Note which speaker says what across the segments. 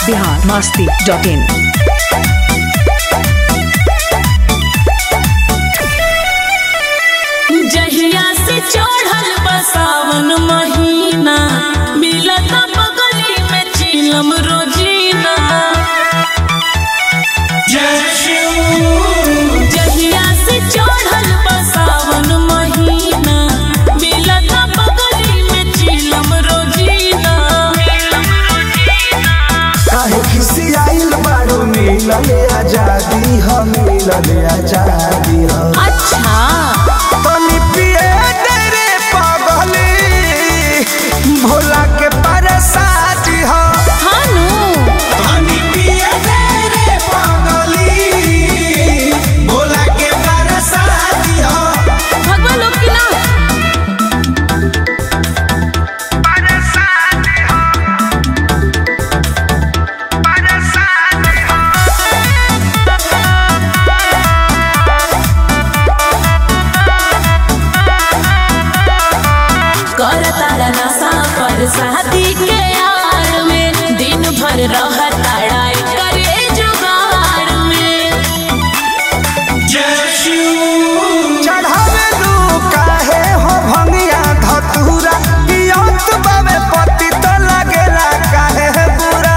Speaker 1: Bihar Masti dot in
Speaker 2: जहिया से चढ़ल बसावन महीना मिलत बगली में चिलम रोजीना जहिया से चढ़ल बसावन महीना मिलत बगली में चिलम रोजीना
Speaker 3: काहे खिसियाइल बारू मिलल आजादी ह मिलल आजादी ह
Speaker 2: अच्छा
Speaker 3: तनी पिए तेरे पगली भोला के परसादी ह
Speaker 2: हानू
Speaker 3: तनी पिए तेरे पगली भोला के परसादी ह
Speaker 2: भगवा लोग की ना कर तारा नशा पर शादी के यार में दिन भर रह ताड़ाई करे जुगाड़ में
Speaker 3: चढ़ावे लू काहे हो भंगिया धतूरा पियत बावे पति तो लगेला काहे है बुरा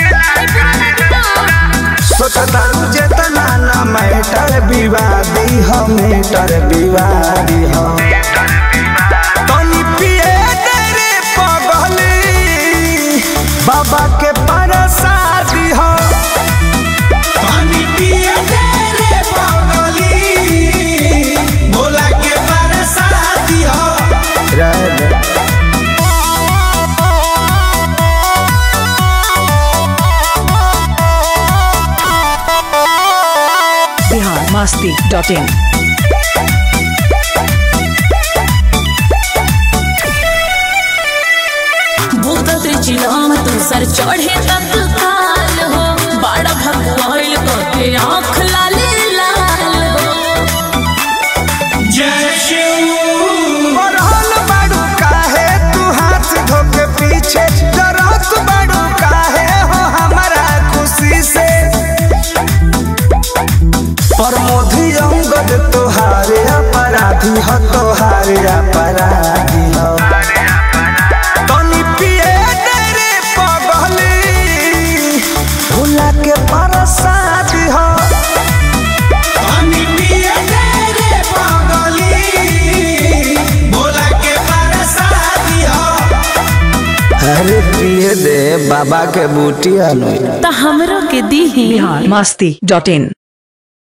Speaker 3: सोचतारू जेतना ना मैटर विवादी हो मैटर विवादी हो तनी पिए तेरे पगली बाबा के परसादी हो तनी पिए तेरे पगली भोला के परसादी हो
Speaker 1: बिहार मस्ती डॉट इन
Speaker 2: भूत त्रिचिलाम तू सर चढ़े तक काल हो बड़ा भगवान को के आँख लाले लाल हो
Speaker 3: बढ़ल बाड़ू काहे तू हाथ धोके पीछे डरत बाड़ू काहे हो हमारा खुशी से प्रमोदी अंगद तोहारे अपराधी हो तोहारे अपराधी हो तनी पिए तेरे पगली भूला के परसादी हो तनी पिए तेरे पगली भोला के परसादी हो अरे पिए दे बाबा के बूटी अनु
Speaker 2: तो हमरो के दी
Speaker 1: बिहार मस्ती डॉट इन